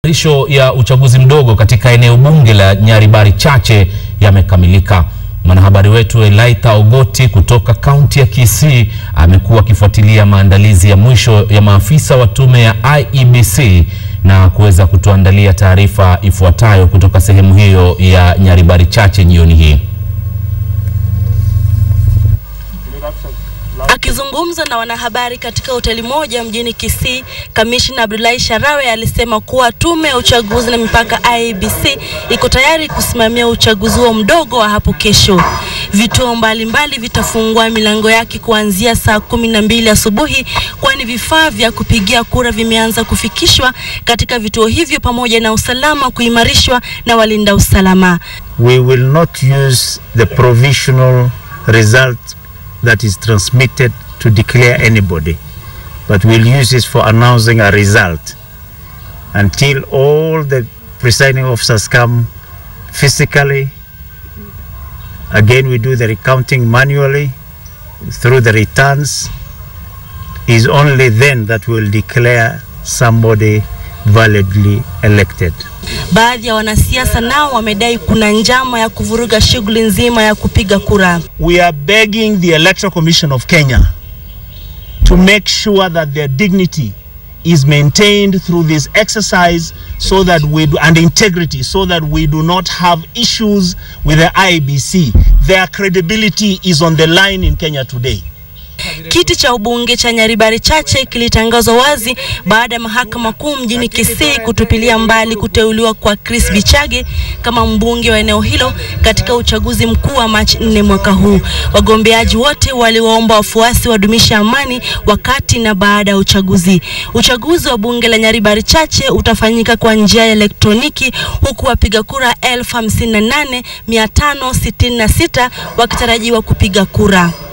Matayarisho ya uchaguzi mdogo katika eneo bunge la Nyaribari Chache yamekamilika. Mwanahabari wetu Elaitha Ogoti kutoka kaunti ya Kisii amekuwa akifuatilia maandalizi ya mwisho ya maafisa wa tume ya IEBC na kuweza kutuandalia taarifa ifuatayo kutoka sehemu hiyo ya Nyaribari Chache jioni hii. Akizungumza na wanahabari katika hoteli moja mjini Kisii, kamishna Abdullahi Sharawe alisema kuwa tume ya uchaguzi na mipaka IEBC iko tayari kusimamia uchaguzi huo mdogo wa hapo kesho. Vituo mbalimbali vitafungua milango yake kuanzia saa kumi na mbili asubuhi, kwani vifaa vya kupigia kura vimeanza kufikishwa katika vituo hivyo pamoja na usalama kuimarishwa na walinda usalama. we will not use the provisional result that is transmitted to declare anybody, but we'll use it for announcing a result until all the presiding officers come physically. Again, we do the recounting manually through the returns. Is only then that we'll declare somebody validly elected. Baadhi ya wanasiasa nao wamedai kuna njama ya kuvuruga shughuli nzima ya kupiga kura. we are begging the Electoral Commission of Kenya to make sure that their dignity is maintained through this exercise so that we do, and integrity so that we do not have issues with the IBC. Their credibility is on the line in Kenya today. Kiti cha ubunge cha Nyaribari Chache kilitangazwa wazi baada ya mahakama kuu mjini Kisii kutupilia mbali kuteuliwa kwa Chris Bichage kama mbunge wa eneo hilo katika uchaguzi mkuu wa Machi 4 mwaka huu. Wagombeaji wote waliwaomba wafuasi wadumishe amani wakati na baada ya uchaguzi. Uchaguzi wa bunge la Nyaribari Chache utafanyika kwa njia ya elektroniki huku wapiga kura 1058,566 wakitarajiwa kupiga kura.